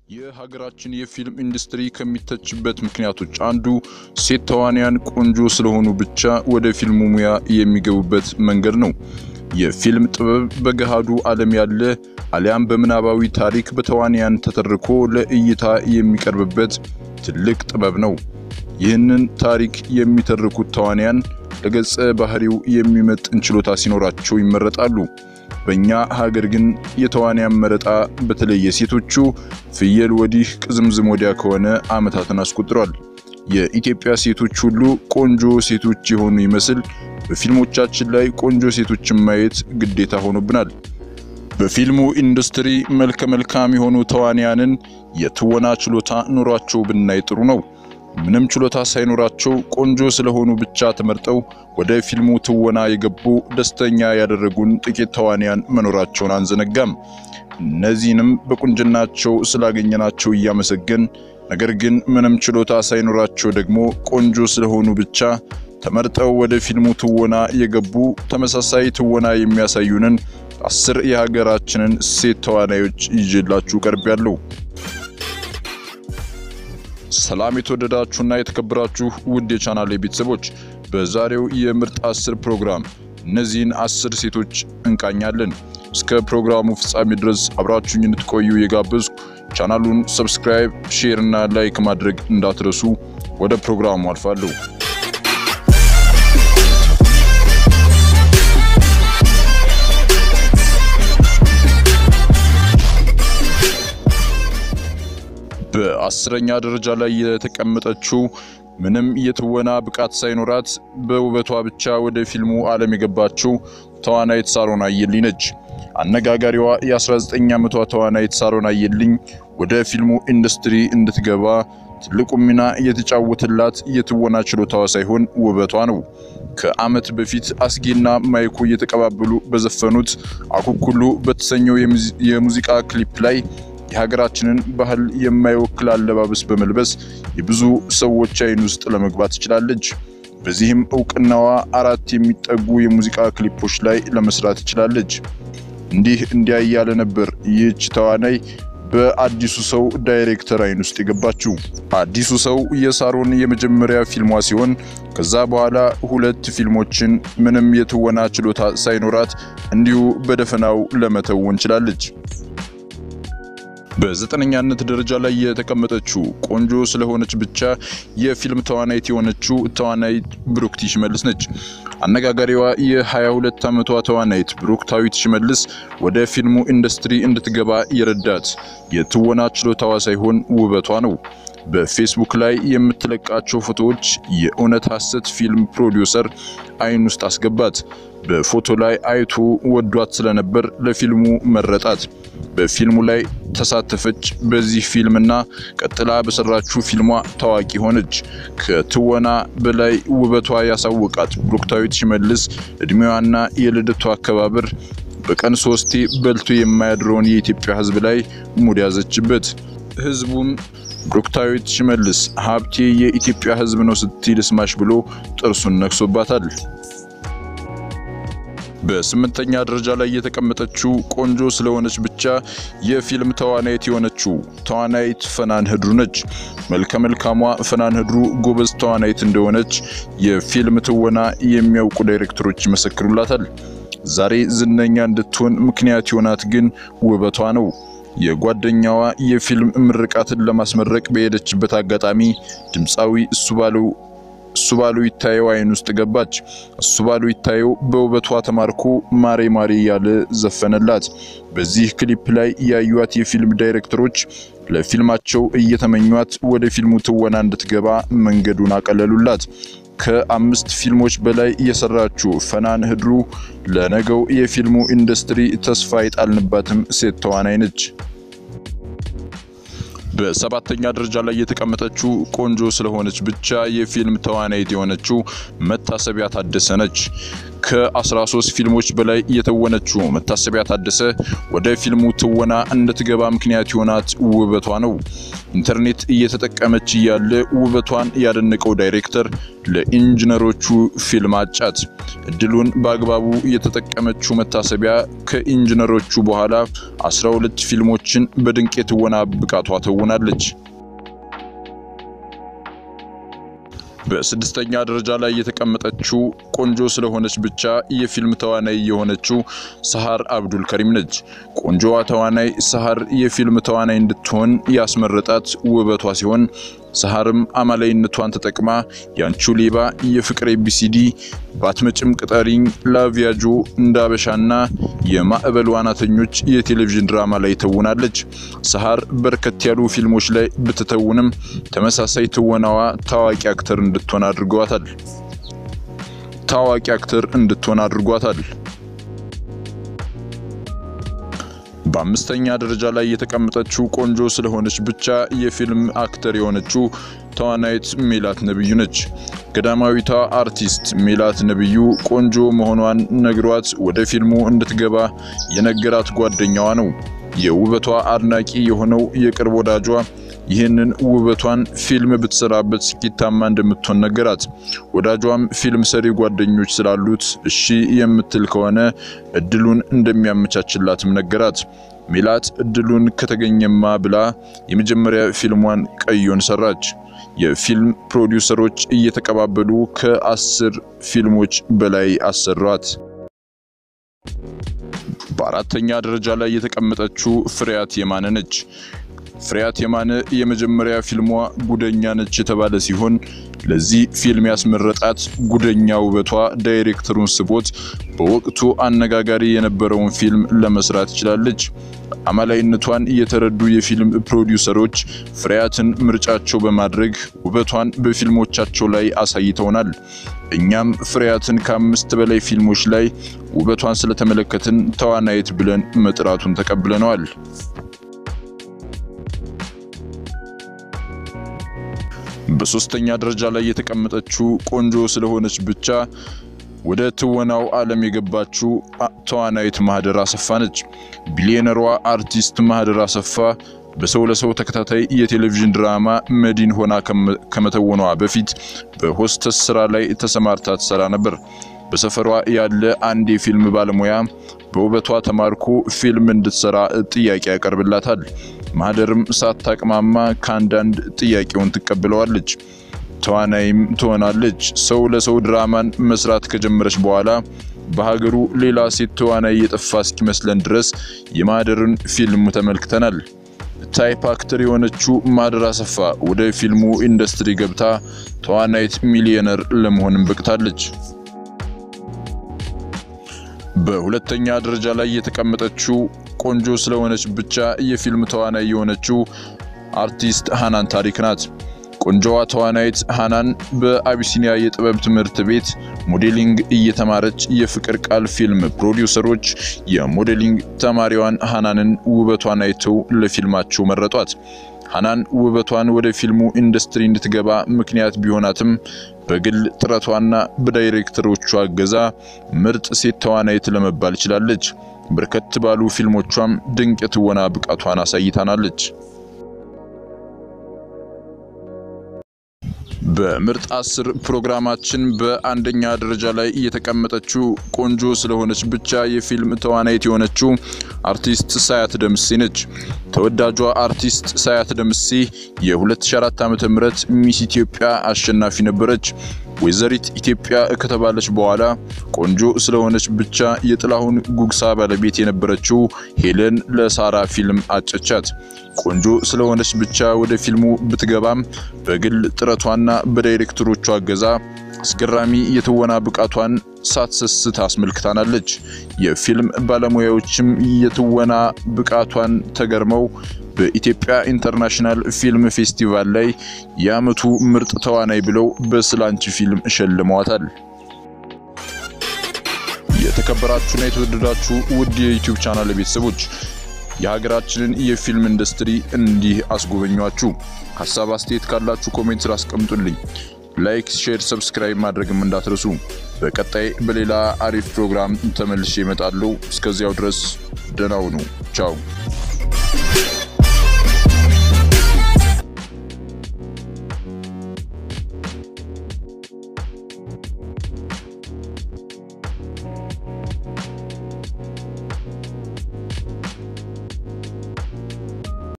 የሀገራችን የፊልም ኢንዱስትሪ ከሚተችበት ምክንያቶች አንዱ ሴት ተዋንያን ቆንጆ ስለሆኑ ብቻ ወደ ፊልሙ ሙያ የሚገቡበት መንገድ ነው። የፊልም ጥበብ በገሃዱ ዓለም ያለ አሊያም በምናባዊ ታሪክ በተዋንያን ተተርኮ ለእይታ የሚቀርብበት ትልቅ ጥበብ ነው። ይህንን ታሪክ የሚተርኩት ተዋንያን ለገጸ ባህሪው የሚመጥን ችሎታ ሲኖራቸው ይመረጣሉ። በእኛ ሀገር ግን የተዋንያን መረጣ በተለይ የሴቶቹ ፍየል ወዲህ ቅዝምዝም ወዲያ ከሆነ ዓመታትን አስቆጥሯል። የኢትዮጵያ ሴቶች ሁሉ ቆንጆ ሴቶች የሆኑ ይመስል በፊልሞቻችን ላይ ቆንጆ ሴቶችን ማየት ግዴታ ሆኖብናል። በፊልሙ ኢንዱስትሪ መልከ መልካም የሆኑ ተዋንያንን የትወና ችሎታ ኑሯቸው ብናይ ጥሩ ነው። ምንም ችሎታ ሳይኖራቸው ቆንጆ ስለሆኑ ብቻ ተመርጠው ወደ ፊልሙ ትወና የገቡ ደስተኛ ያደረጉን ጥቂት ተዋንያን መኖራቸውን አንዘነጋም። እነዚህንም በቁንጅናቸው ስላገኘናቸው እያመሰገን፣ ነገር ግን ምንም ችሎታ ሳይኖራቸው ደግሞ ቆንጆ ስለሆኑ ብቻ ተመርጠው ወደ ፊልሙ ትወና የገቡ ተመሳሳይ ትወና የሚያሳዩንን አስር የሀገራችንን ሴት ተዋናዮች ይዤላችሁ ቀርቤያለሁ። ሰላም የተወደዳችሁና የተከበራችሁ ውድ የቻናል ቤተሰቦች፣ በዛሬው የምርጥ አስር ፕሮግራም እነዚህን አስር ሴቶች እንቃኛለን። እስከ ፕሮግራሙ ፍጻሜ ድረስ አብራችሁኝ እንድትቆዩ የጋበዝኩ፣ ቻናሉን ሰብስክራይብ፣ ሼር እና ላይክ ማድረግ እንዳትረሱ። ወደ ፕሮግራሙ አልፋለሁ። በአስረኛ ደረጃ ላይ የተቀመጠችው ምንም የትወና ብቃት ሳይኖራት በውበቷ ብቻ ወደ ፊልሙ ዓለም የገባችው ተዋናይት ሳሮን አየልኝ ነች። አነጋጋሪዋ የ19 ዓመቷ ተዋናይት ሳሮን አየልኝ ወደ ፊልሙ ኢንዱስትሪ እንድትገባ ትልቁ ሚና የተጫወተላት የትወና ችሎታዋ ሳይሆን ውበቷ ነው። ከዓመት በፊት አስጌና ማይኮ እየተቀባበሉ በዘፈኑት አኩኩሉ በተሰኘው የሙዚቃ ክሊፕ ላይ የሀገራችንን ባህል የማይወክል አለባበስ በመልበስ የብዙ ሰዎች አይን ውስጥ ለመግባት ትችላለች። በዚህም እውቅናዋ አራት የሚጠጉ የሙዚቃ ክሊፖች ላይ ለመስራት ትችላለች። እንዲህ እንዲያ እያለ ነበር ይህች ተዋናይ በአዲሱ ሰው ዳይሬክተር አይን ውስጥ የገባችው። አዲሱ ሰው የሳሮን የመጀመሪያ ፊልሟ ሲሆን ከዛ በኋላ ሁለት ፊልሞችን ምንም የትወና ችሎታ ሳይኖራት እንዲሁ በደፈናው ለመተወን ችላለች። በዘጠነኛነት ደረጃ ላይ የተቀመጠችው ቆንጆ ስለሆነች ብቻ የፊልም ተዋናይት የሆነችው ተዋናይት ብሩክቲ ሽመልስ ነች። አነጋጋሪዋ የ22 ዓመቷ ተዋናይት ብሩክታዊት ሽመልስ ወደ ፊልሙ ኢንዱስትሪ እንድትገባ የረዳት የትወና ችሎታዋ ሳይሆን ውበቷ ነው። በፌስቡክ ላይ የምትለቃቸው ፎቶዎች የእውነት ሐሰት ፊልም ፕሮዲውሰር አይን ውስጥ አስገባት። በፎቶ ላይ አይቶ ወዷት ስለነበር ለፊልሙ መረጣት። በፊልሙ ላይ ተሳተፈች። በዚህ ፊልምና ቀጥላ በሰራችው ፊልሟ ታዋቂ ሆነች። ከትወና በላይ ውበቷ ያሳወቃት ብሩክታዊት ሽመልስ እድሜዋና የልደቷ አከባበር በቀን ሶስቴ በልቶ የማያድረውን የኢትዮጵያ ሕዝብ ላይ ሙድ ያዘችበት። ሕዝቡም ብሩክታዊት ሽመልስ ሀብቴ የኢትዮጵያ ሕዝብ ነው ስትል ስማሽ ብሎ ጥርሱን ነክሶባታል። በስምንተኛ ደረጃ ላይ የተቀመጠችው ቆንጆ ስለሆነች ብቻ የፊልም ተዋናይት የሆነችው ተዋናይት ፈናን ህድሩ ነች። መልከ መልካሟ ፈናን ህድሩ ጎበዝ ተዋናይት እንደሆነች የፊልም ትወና የሚያውቁ ዳይሬክተሮች ይመሰክሩላታል። ዛሬ ዝነኛ እንድትሆን ምክንያት የሆናት ግን ውበቷ ነው። የጓደኛዋ የፊልም ምርቃትን ለማስመረቅ በሄደችበት አጋጣሚ ድምፃዊ እሱ ባለው እሱ ባለው ይታየው አይን ውስጥ ገባች። እሱ ባለው ይታየው በውበቷ ተማርኮ ማሬ ማሬ እያለ ዘፈነላት። በዚህ ክሊፕ ላይ ያዩት የፊልም ዳይሬክተሮች ለፊልማቸው እየተመኟት ወደ ፊልሙ ትወና እንድትገባ መንገዱን አቀለሉላት። ከአምስት ፊልሞች በላይ የሰራችው ፈናን ህድሩ ለነገው የፊልሙ ኢንዱስትሪ ተስፋ የጣልንባትም ሴት ተዋናይ ነች። በሰባተኛ ደረጃ ላይ የተቀመጠችው ቆንጆ ስለሆነች ብቻ የፊልም ተዋናይት የሆነችው መታሰቢያ ታደሰ ነች። ከ13 ፊልሞች በላይ የተወነችው መታሰቢያ ታደሰ ወደ ፊልሙ ትወና እንድትገባ ምክንያት የሆናት ውበቷ ነው። ኢንተርኔት እየተጠቀመች እያለ ውበቷን ያደነቀው ዳይሬክተር ለኢንጂነሮቹ ፊልም አጫት። እድሉን በአግባቡ የተጠቀመችው መታሰቢያ ከኢንጂነሮቹ በኋላ 12 ፊልሞችን በድንቅ የትወና ብቃቷ ተውናለች። በስድስተኛ ደረጃ ላይ የተቀመጠችው ቆንጆ ስለሆነች ብቻ የፊልም ተዋናይ የሆነችው ሰሃር አብዱል ከሪም ነች። ቆንጆዋ ተዋናይ ሰሃር የፊልም ተዋናይ እንድትሆን ያስመረጣት ውበቷ ሲሆን ሰሃርም አማላይነቷን ተጠቅማ ያንቹ ሌባ፣ የፍቅር ኤቢሲዲ፣ ባትመጭም ቅጠሪኝ፣ ላቪያጆ፣ እንዳበሻና የማዕበል ዋናተኞች የቴሌቪዥን ድራማ ላይ ተውናለች። ሰሃር በርከት ያሉ ፊልሞች ላይ ብትተውንም ተመሳሳይ ትወናዋ ታዋቂ አክተር እንድትሆን አድርጓታል ታዋቂ አክተር እንድትሆን አድርጓታል። በአምስተኛ ደረጃ ላይ የተቀመጠችው ቆንጆ ስለሆነች ብቻ የፊልም አክተር የሆነችው ተዋናይት ሜላት ነብዩ ነች። ገዳማዊቷ አርቲስት ሜላት ነብዩ ቆንጆ መሆኗን ነግሯት ወደ ፊልሙ እንድትገባ የነገራት ጓደኛዋ ነው። የውበቷ አድናቂ የሆነው የቅርብ ወዳጇ ይህንን ውበቷን ፊልም ብትሰራበት ስኬታማ እንደምትሆን ነገራት። ወዳጇም ፊልም ሰሪ ጓደኞች ስላሉት እሺ የምትል ከሆነ እድሉን እንደሚያመቻችላትም ነገራት። ሜላት እድሉን ከተገኘማ ብላ የመጀመሪያ ፊልሟን ቀዮን ሰራች። የፊልም ፕሮዲውሰሮች እየተቀባበሉ ከአስር ፊልሞች በላይ አሰሯት። በአራተኛ ደረጃ ላይ የተቀመጠችው ፍሬያት የማነ ነች። ፍሬያት የማነ የመጀመሪያ ፊልሟ ጉደኛ ነች የተባለ ሲሆን ለዚህ ፊልም ያስመረጣት ጉደኛ ውበቷ ዳይሬክተሩን ስቦት በወቅቱ አነጋጋሪ የነበረውን ፊልም ለመስራት ችላለች። አማላይነቷን የተረዱ የፊልም ፕሮዲውሰሮች ፍሬያትን ምርጫቸው በማድረግ ውበቷን በፊልሞቻቸው ላይ አሳይተውናል። እኛም ፍሬያትን ከአምስት በላይ ፊልሞች ላይ ውበቷን ስለተመለከትን ተዋናይት ብለን መጥራቱን ተቀብለነዋል። በሶስተኛ ደረጃ ላይ የተቀመጠችው ቆንጆ ስለሆነች ብቻ ወደ ትወናው ዓለም የገባችው ተዋናይት ማህደር አሰፋ ነች። ቢሊዮነሯ አርቲስት ማህደር አሰፋ በሰው ለሰው ተከታታይ የቴሌቪዥን ድራማ መዲን ሆና ከመተወኗ በፊት በሆስተስ ስራ ላይ ተሰማርታ ትሰራ ነበር። በሰፈሯ ያለ አንድ የፊልም ባለሙያ በውበቷ ተማርኮ ፊልም እንድትሰራ ጥያቄ ያቀርብላታል። ማህደርም ሳታቅማማ ከአንዳንድ ጥያቄውን ትቀብለዋለች። ተዋናይም ትሆናለች። ሰው ለሰው ድራማን መስራት ከጀመረች በኋላ በሀገሩ ሌላ ሴት ተዋናይ የጠፋ እስኪመስለን ድረስ የማህደርን ፊልም ተመልክተናል። ታይፕ አክተር የሆነችው ማህደር አሰፋ ወደ ፊልሙ ኢንዱስትሪ ገብታ ተዋናይት ሚሊዮነር ለመሆንም በቅታለች። በሁለተኛ ደረጃ ላይ የተቀመጠችው ቆንጆ ስለሆነች ብቻ የፊልም ተዋናይ የሆነችው አርቲስት ሃናን ታሪክ ናት። ቆንጆዋ ተዋናይት ሃናን በአቢሲኒያ የጥበብ ትምህርት ቤት ሞዴሊንግ እየተማረች የፍቅር ቃል ፊልም ፕሮዲውሰሮች የሞዴሊንግ ተማሪዋን ሃናንን ውበቷን አይተው ለፊልማቸው መረጧት። ሃናን ውበቷን ወደ ፊልሙ ኢንዱስትሪ እንድትገባ ምክንያት ቢሆናትም በግል ጥረቷና በዳይሬክተሮቿ እገዛ ምርጥ ሴት ተዋናይት ለመባል ችላለች። በርከት ባሉ ፊልሞቿም ድንቅ የትወና ብቃቷን አሳይታናለች። በምርጥ አስር ፕሮግራማችን በአንደኛ ደረጃ ላይ የተቀመጠችው ቆንጆ ስለሆነች ብቻ የፊልም ተዋናይት የሆነችው አርቲስት ሳያት ደምሴ ነች። ተወዳጇ አርቲስት ሳያት ደምሴ የ2004 ዓ.ም ሚስ ኢትዮጵያ አሸናፊ ነበረች። ወይዘሪት ኢትዮጵያ ከተባለች በኋላ ቆንጆ ስለሆነች ብቻ የጥላሁን ጉግሳ ባለቤት የነበረችው ሄለን ለሳራ ፊልም አጨቻት። ቆንጆ ስለሆነች ብቻ ወደ ፊልሙ ብትገባም በግል ጥረቷና በዳይሬክተሮቿ እገዛ አስገራሚ የትወና ብቃቷን ሳትሰስት አስመልክታናለች። የፊልም ባለሙያዎችም የትወና ብቃቷን ተገርመው በኢትዮጵያ ኢንተርናሽናል ፊልም ፌስቲቫል ላይ የዓመቱ ምርጥ ተዋናይ ብለው በስላንቺ ፊልም ሸልመዋታል። የተከበራችሁና የተወደዳችሁ ውድ የዩቲዩብ ቻናል ቤተሰቦች የሀገራችንን የፊልም ኢንዱስትሪ እንዲህ አስጎበኟችሁ። ሀሳብ አስተያየት ካላችሁ ኮሜንት ስራ አስቀምጡልኝ። ላይክ፣ ሼር፣ ሰብስክራይብ ማድረግም እንዳትረሱ። በቀጣይ በሌላ አሪፍ ፕሮግራም ተመልሼ እመጣለሁ። እስከዚያው ድረስ ደህና ሁኑ። ቻው